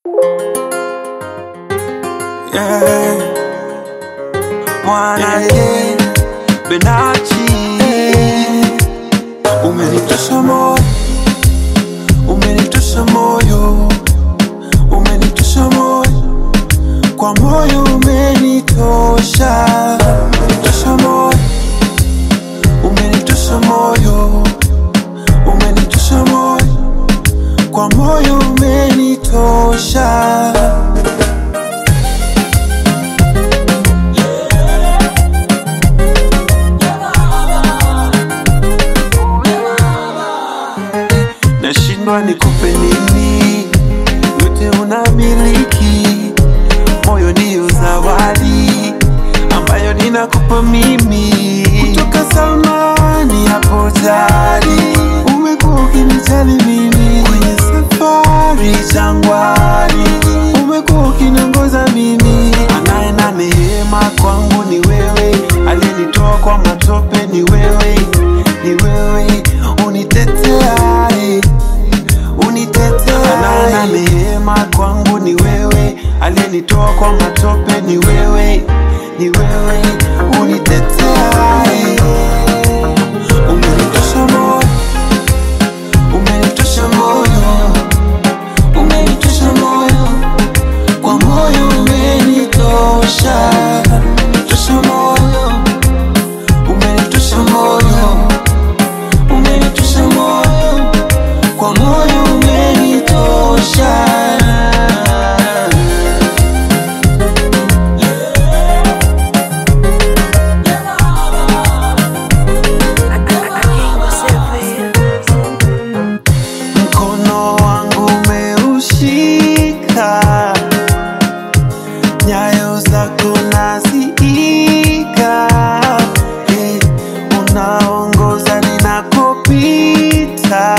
yeah. Mwana ye Benachi Umenitosha moyo Umenitosha moyo Umenitosha moyo Kwa moyo umenitosha Umenitosha moyo Umenitosha moyo Umenitosha moyo Kwa moyo umenitosha nashindwa nikupe nini, yote unamiliki, moyo ndiyo zawadi ambayo ninakupa mimi kutoka zamani hapo jadi, umekuwa ukinijali mimi kwenye safari jangwani, umekuwa ukiniongoza mimi, anaye na neema kwangu ni wewe, aliyenitoa kwa matope ni wewe, ni wewe uniteteaye unitetea na neema kwangu ni wewe, aliyenitoa kwa matope ni wewe, ni wewe unitetea. Umenitosha moyo, umenitosha moyo, umenitosha moyo, kwa moyo umenitosha, umenitosha moyo, umenitosha moyo, umenitosha moyo kwa moyo umenitosha. Mkono wangu umeushika, nyayo zako naziiga, eh, unaongoza ninakopita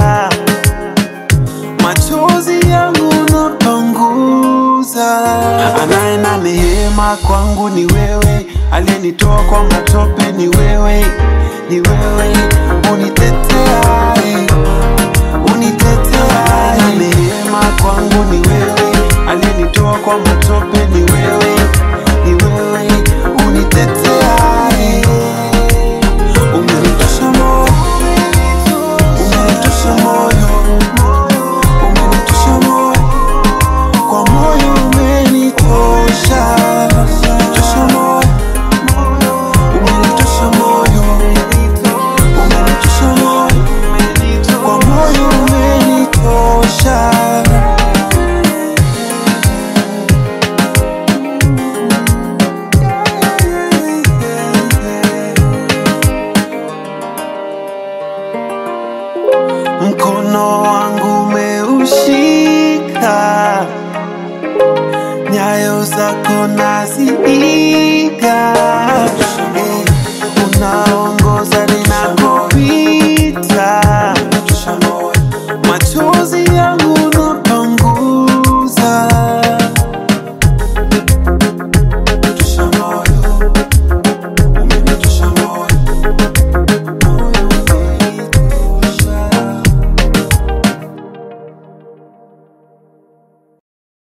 machozi yangu napanguza. Anaye na neema kwangu ni wewe, aliyenitoa kwa matope ni wewe, ni wewe unitetea, unitetea. Anaye na neema kwangu ni wewe, aliyenitoa kwa matope ni wewe, ni wewe unitetea. Umenitosha moyo, umenitosha moyo umenitosha moyo, kwa moyo umenitosha, umenitosha moyo, umenitosha moyo, umenitosha moyo, kwa moyo umenitosha. Mkono wangu umeushika, nyayo zako naziiga, eh, una